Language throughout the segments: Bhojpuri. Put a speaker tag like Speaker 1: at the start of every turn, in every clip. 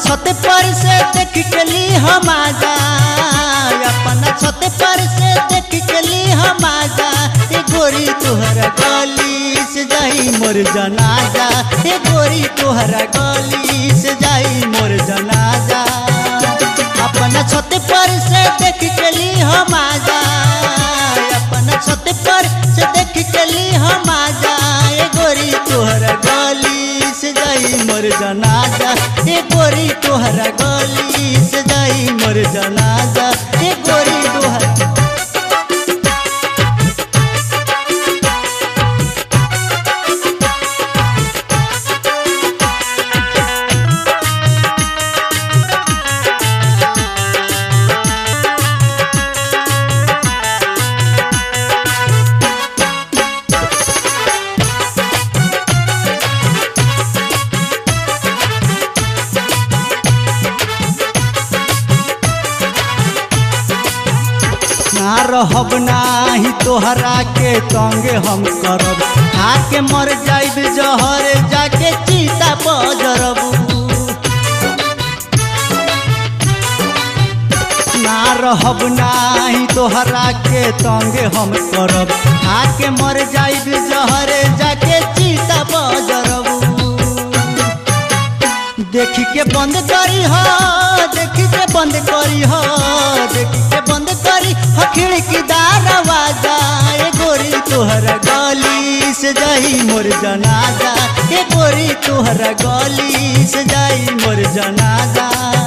Speaker 1: छत पर से देख के ली हम आजा अपना छत पर से देख के ली हम आजा ए गोरी तोहरा गली से जाई मोर जनाजा ए गोरी तोहरा गली से जाई मोर जनाजा अपना छत पर से देख के ली हम आजा अपना छत पर से देख के ली हम आजा ए गोरी तोहरा गली से जाई मोर जनाजा ए गोरी तोहरा गली से जाई मोर जनाजा ए गोरी तोहरा ना रहब नाही तोहरा के तंगे हम करब आके मर जाइब जहर जाके चीता बजरब ना रहब नाही तोहरा के तंगे हम करब आके मर जाइब जहर जाके चीता बजरब देखी के बंद करी हो देखी के बंद करी हो देखी के बंद करी हो खिड़की दरवाजा ए गोरी तोहरा गली से जाई मोर जनाजा ए गोरी तोहरा गली से जाई मोर जनाजा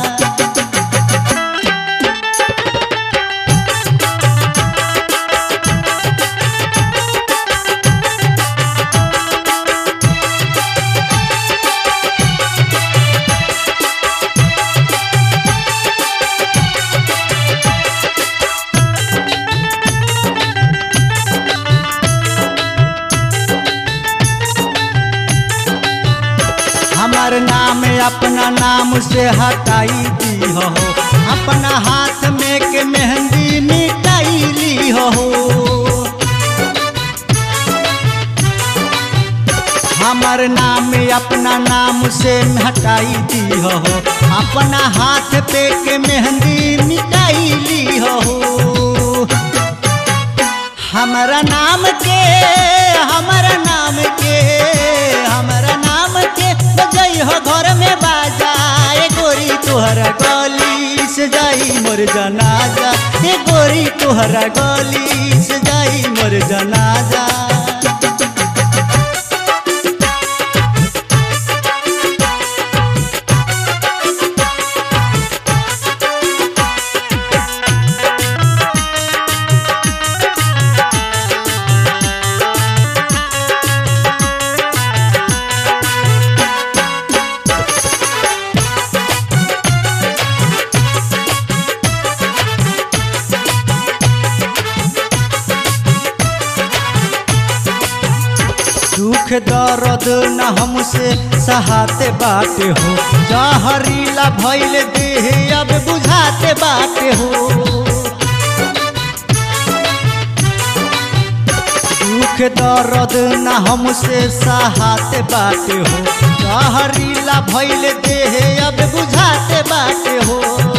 Speaker 1: हमार नाम अपना नाम से हटाई दी हो अपना हाथ में के मेहंदी मिटाई ली हो हमार नाम अपना नाम से हटाई दी हो अपना हाथ पे के मेहंदी मिटाई ली हो हमारा नाम के हमारा नाम के हमारा नाम के बजई हो घर में बाजा ए गोरी तोहरा गली से जाई मोर जनाजा ए गोरी तोहरा गली से जाई मोर जनाजा दुख दर्द न हमसे सहाते बाटे हो जहरीला भइल देह अब बुझाते बाटे हो दुख दर्द न हमसे सहाते बाटे हो जहरीला भइल देह अब बुझाते बाटे हो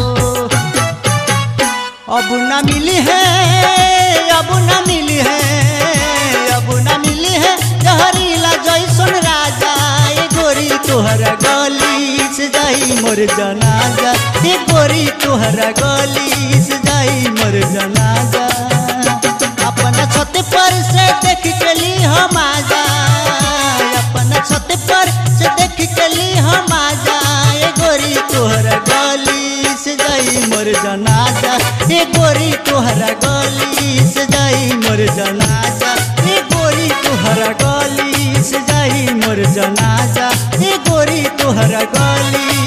Speaker 1: अब न मिली है अब न मिली है अब न मिली है जहरीला जैसन राजा ए गोरी तोहरा गली से जाई मोर जनाजा ए गोरी तोहरा गली से जाई मोर जनाजा अपना छत पर से देख के ली हम आजा अपना छत पर से देख के ली हम आजा ए गोरी तोहरा गली से जाई मोर जनाजा ए गोरी तोहरा गली से जाई मोर जनाजा ए गोरी तोहरा गली से जाई मोर जनाजा ए गोरी तोहरा गली